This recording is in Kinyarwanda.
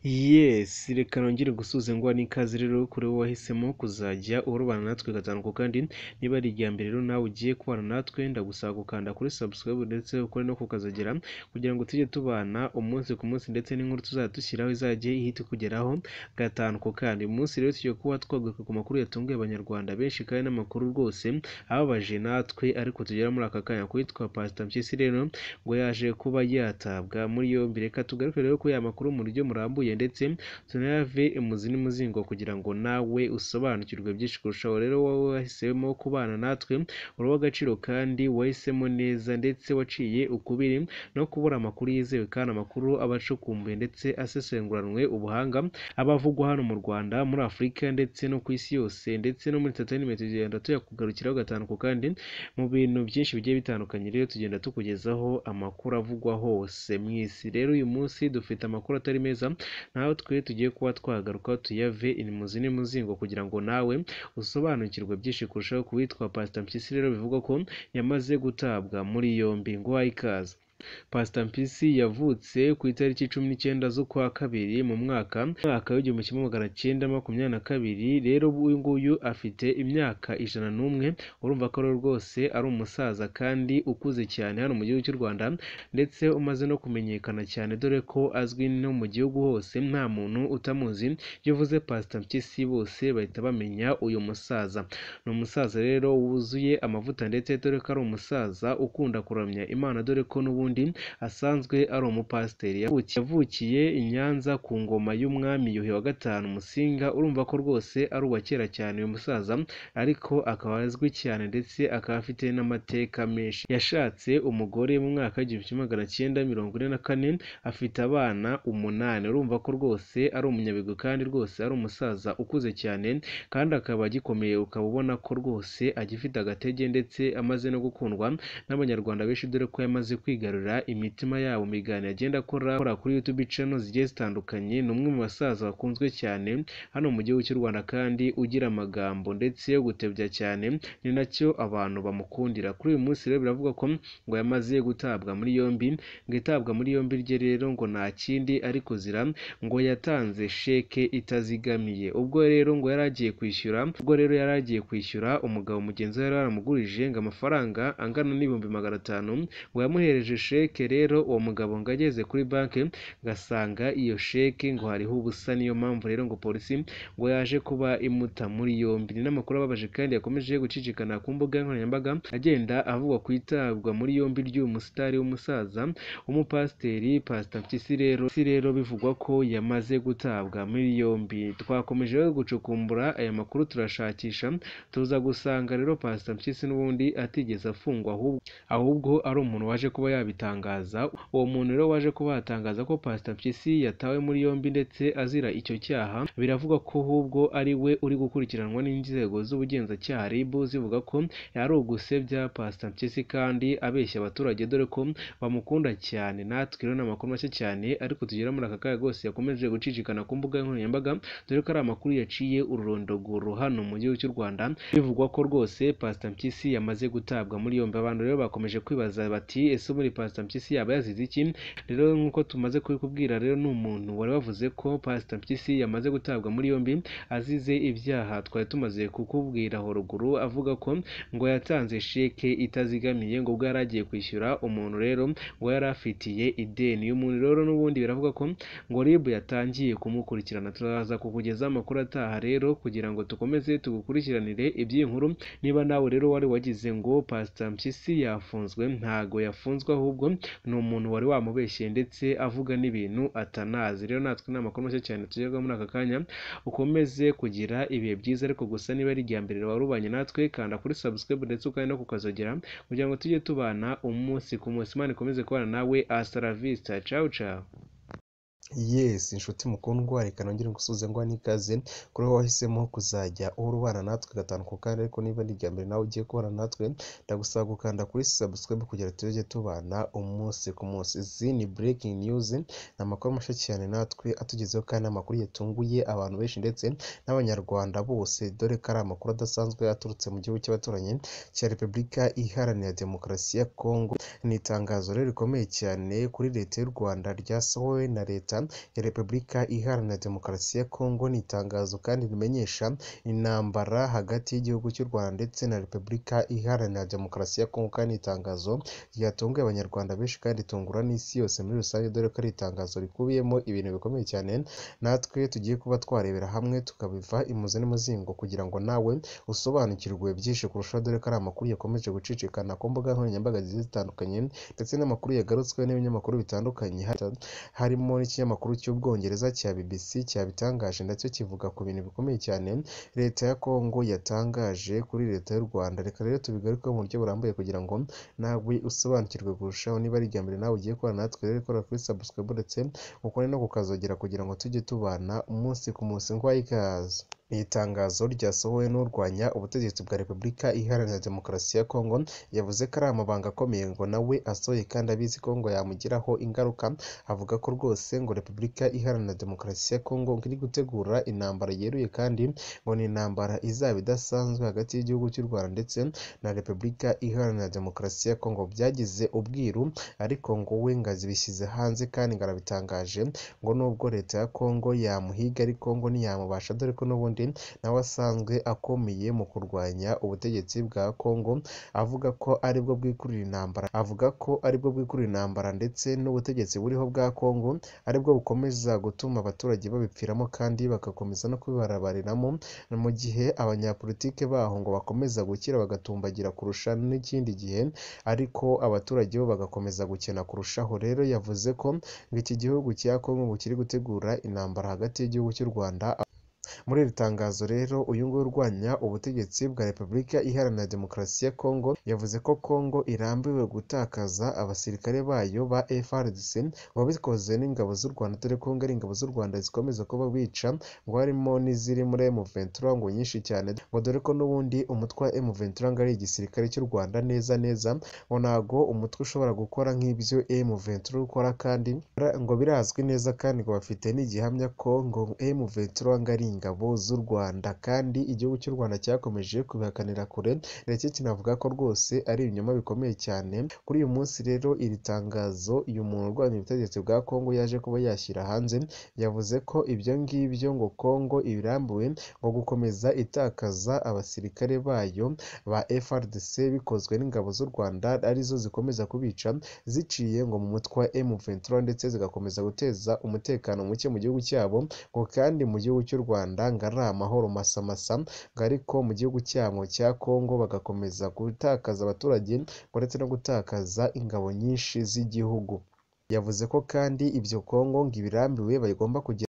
Yes! Reka nongere gusubize nguha n'ikaze rero kuri wowe wahisemo kuzajya urobana natwe gatanu ku kandi, niba ari irya mbere rero nawe ugiye kubana natwe ndagusaba gukanda kuri subscribe ndetse ukore no ku kazogera kugira ngo tujye tubana umunsi ku munsi ndetse n'inkuru tuzajya dushyiraho izajye ihita ikugeraho gatanu ku kandi. Uyu munsi rero tugiye kuba twagaruka ku makuru yatunguye abanyarwanda benshi kandi n'amakuru rwose ababaje natwe ariko tugera muri aka kanya, ku yitwa Pastor Mpyisi rero ngo yaje kuba yatabwa muri yombi. Reka tugaruke rero kuri aya makuru mu buryo burambuye ndetse tunayave imuzi n'umuzingo kugira ngo nawe usobanukirwe byinshi kurushaho. Rero wowe wahisemo kubana natwe uri uw'agaciro kandi wahisemo neza ndetse waciye ukubiri no kubura amakuru yizewe kandi amakuru aba acukumbuye ndetse asesenguranwe ubuhanga, aba avugwa hano mu Rwanda, muri Afurika ndetse no ku isi yose ndetse no muri Tanzania tugenda tuyakugarukiraho gatanu ku kandi mu bintu byinshi bigiye bitandukanye. Rero tugenda tukugezaho amakuru avugwa hose mu isi. Rero uyu munsi dufite amakuru atari meza natwe tugiye kuba twagaruka tuyave imuzi n'umuzingo kugira ngo nawe usobanukirwe byinshi kurushaho ku witwa Pastor Mpyisi rero bivugwa ko yamaze gutabwa muri yombi. Nguhaye ikaze. Pastor Mpyisi yavutse ku itariki cumi n'icyenda z'ukwa kabiri mu mwaka mwaka w'igihumbi kimwe magana cyenda makumyabiri na kabiri, rero uyu nguyu afite imyaka ijana n'umwe, urumva ko rero rwose ari umusaza kandi ukuze cyane hano mu gihugu cy'u Rwanda ndetse umaze no kumenyekana cyane dore ko azwi no mu gihugu hose nta muntu utamuzi, iyo uvuze Pastor Mpyisi bose bahita bamenya uyu musaza. Ni umusaza rero wuzuye amavuta ndetse dore ko ari umusaza ukunda kuramya Imana dore ko n'ubundi asanzwe ari umupasiteri. Yavukiye i Nyanza ku ngoma y'umwami Yuhi wa gatanu Musinga, urumva ko rwose ari uwa kera cyane uyu musaza ariko akaba azwi cyane ndetse akaba afite n'amateka menshi. Yashatse umugore mu mwaka w'igihumbi kimwe magana cyenda mirongo ine na kane, afite abana umunani. Urumva ko rwose ari umunyabigwi kandi rwose ari umusaza ukuze cyane kandi akaba agikomeye, ukaba ubona ko rwose agifite agatege ndetse amaze no gukundwa n'Abanyarwanda benshi dore ko yamaze kwigarurira imitima yabo mu biganiro agenda akora kuri YouTube channel zigiye zitandukanye. Ni umwe mu basaza bakunzwe cyane hano mu gihugu cy'u Rwanda kandi ugira amagambo ndetse yo gutebya cyane, ni nacyo abantu bamukundira. Kuri uyu munsi rero biravuga ko ngo yamaze gutabwa muri yombi, ngo itabwa muri yombi rye rero ngo nta kindi ari kuzira ngo yatanze sheke itazigamiye. Ubwo rero ngo yari agiye kwishyura ubwo rero yari agiye kwishyura umugabo mugenzi we yari yaramugurije ngo amafaranga angana n'ibihumbi magana atanu ngo yamuhereje sheke rero uwo mugabo ngo ageze kuri banki ngasanga iyo sheke ngo hariho ubusa, niyo mpamvu rero ngo polisi ngo yaje kuba imuta muri yombi. Ni n'amakuru ababaje kandi yakomeje gucicikana ku mbuga nkoranyambaga agenda avugwa ku itabwa muri yombi ry'uyu musitari w'umusaza w'umupasiteri Pastor Mpyisi rero rero bivugwa ko yamaze gutabwa muri yombi. Twakomeje rero gucukumbura aya makuru turashakisha tuza gusanga rero Pastor Mpyisi n'ubundi atigeze afungwa ahubwo ari umuntu waje kuba yabitanga abitangaza. Uwo muntu rero waje kuba yatangaza ko Pastor Mpyisi yatawe muri yombi ndetse azira icyo cyaha, biravugwa ko ahubwo ari we uri gukurikiranwa n'inzego z'ubugenzacyaha RIB zivuga ko yari ugusebya Pastor Mpyisi kandi abeshya abaturage dore ko bamukunda cyane. Natwe rero ni amakuru make cyane ariko tugera muri aka kanya rwose yakomeje gucicikana ku mbuga nkoranyambaga dore ko ari amakuru yaciye ururondogoro hano mu gihugu cy'u Rwanda, bivugwa ko rwose Pastor Mpyisi yamaze gutabwa muri yombi. Abantu rero bakomeje kwibaza bati ese muri Pastor Mpyisi yaba yazize iki? Rero nk'uko tumaze kubikubwira rero ni umuntu wari wavuze ko Pastor Mpyisi yamaze gutabwa muri yombi azize ibyaha twari tumaze kukubwira ruguru, avuga ko ngo yatanze sheke itazigamiye ngo ubwo yari agiye kwishyura umuntu rero ngo yari afitiye ideni. Uyu muntu rero n'ubundi biravuga ko ngo RIB yatangiye kumukurikirana. Turaza kukugezaho amakuru ataha rero kugira ngo tukomeze tugukurikiranire iby'iyi nkuru. Niba nawe rero wari wagize ngo Pastor Mpyisi yafunzwe, ntago yafunzwe ahubwo ni umuntu wari wamubeshye ndetse avuga n'ibintu atanazi. Rero natwe ni amakuru make cyane tugerwaho muri aka kanya, ukomeze kugira ibihe byiza ariko gusa niba ari irya mbere wari ubanye natwe kanda kuri subscribe ndetse ukandi no kukazogera kugira ngo tujye tubana umunsi ku munsi. Imana ikomeze kubana nawe hasta la vista, ciao ciao. Yes inshuti mukundwa reka nongere ngusubize nguha n'ikaze kuri wowe wahisemo kuzajya urubana natwe gatanu ku kandi ariko niba ari irya mbere nawe ugiye kubana natwe ndagusaba gukanda kuri subscribe kugira tujye tubana umunsi ku munsi. Izi ni breaking news ni amakuru mashya cyane natwe atugezeho kandi amakuru yatunguye abantu benshi ndetse n'abanyarwanda bose dore ko ari amakuru adasanzwe aturutse mu gihugu cy'abaturanyi cya Repubulika Iharanira Demokarasi ya Kongo. Ni itangazo rero rikomeye cyane kuri leta y'u Rwanda ryasohowe na leta leta ya repubulika iharanira demokarasi ya kongo ni itangazo kandi rimenyesha intambara hagati y'igihugu cy'u rwanda ndetse na repubulika iharanira demokarasi ya kongo kandi itangazo ryatunguye abanyarwanda benshi kandi ritungura n'isi yose muri rusange dore ko ari itangazo rikubiyemo ibintu bikomeye cyane natwe tugiye kuba twarebera hamwe tukabiva imuze n'umuzingo kugira ngo nawe usobanukirwe byinshi kurushaho dore ko ari amakuru yakomeje gucicikana ku mbuga nkoranyambaga zigiye zitandukanye ndetse n'amakuru yagarutswe n'ibinyamakuru bitandukanye harimo n'ikinyamakuru cy'ubwongereza cya BBC cyabitangaje ndacyo kivuga ku bintu bikomeye cyane leta ya Kongo yatangaje kuri leta y'u Rwanda reka rero tubigarukeho mu buryo burambuye kugira ngo nawe usobanukirwe kurushaho niba ari ijya mbere nawe ugiye kubana natwe rero kora kuri subscribe ndetse ukore no kukazogera kugira ngo tujye tubana umunsi ku munsi ngo ikaze iri tangazo ryasohowe n'urwanya ubutegetsi bwa repubulika iharanira demokarasi ya kongo yavuze ko ari amabanga akomeye ngo nawe asohoye kandi abizi kongo yamugiraho ingaruka avuga ko rwose ngo repubulika iharanira demokarasi ya kongo ngo iri gutegura intambara yeruye kandi ngo ni intambara izaba idasanzwe hagati y'igihugu cy'u rwanda ndetse na repubulika iharanira demokarasi ya kongo byagize ubwiru ariko ngo we ngazi bishyize hanze kandi ngo arabitangaje ngo nubwo leta ya kongo yamuhiga ariko ngo ntiyamubasha dore ko n'ubundi nawe asanzwe akomeye mu kurwanya ubutegetsi bwa Kongo avuga ko aribwo bwikurira intambara avuga ko aribwo bwikurira intambara ndetse n'ubutegetsi buriho bwa Kongo aribwo bukomeza gutuma abaturage babipfiramo kandi bagakomeza no kubibarabariramo mu gihe abanyapolitike baho ngo bakomeza gukira bagatumbagira kurusha n'ikindi gihe ariko abaturage bo bagakomeza gukena kurushaho rero yavuze ko ngo iki gihugu cya Kongo ngo kiri gutegura intambara hagati y'igihugu cy'u Rwanda muri iri tangazo rero uyu nguyu urwanya ubutegetsi bwa repubulika iharanira demokarasi ya kongo yavuze ko kongo irambiwe gutakaza abasirikare bayo ba frdc wabikoze n'ingabo z'u rwanda dore ko ngo ari ingabo z'u rwanda zikomeza kuba bica ngo harimo n'iziri muri m23 ngo nyinshi cyane ngo dore ko n'ubundi umutwe wa m23 ngo ari igisirikare cy'u rwanda neza neza ngo ntago umutwe ushobora gukora nk'ibyo m23 ukora kandi ngo birazwi neza kandi ngo bafite n'igihamya ko ngo m23 ngo ari ingabo z'u Rwanda kandi igihugu cy'u Rwanda cyakomeje kubihakanira kure ndetse kinavuga ko rwose ari ibinyoma bikomeye cyane kuri uyu munsi rero iri tangazo uyu muntu urwanya ubutegetsi bwa Kongo yaje kuba yashyira hanze yavuze ko ibyo ngibyo ngo Kongo ibirambuwe ngo gukomeza itakaza abasirikare bayo ba FRDC bikozwe n'ingabo z'u Rwanda arizo zikomeza kubica ziciye ngo mu mutwe wa M23 ndetse zigakomeza guteza umutekano muke mu gihugu cyabo ngo kandi mu gihugu cy'u Rwanda Rwanda ngo ari amahoro masamasa ngo ariko mu gihugu cyabo cya Kongo bagakomeza gutakaza abaturage ngo ndetse no gutakaza ingabo nyinshi z'igihugu yavuze ko kandi ibyo Kongo ngo ibirambiwe bagomba kugira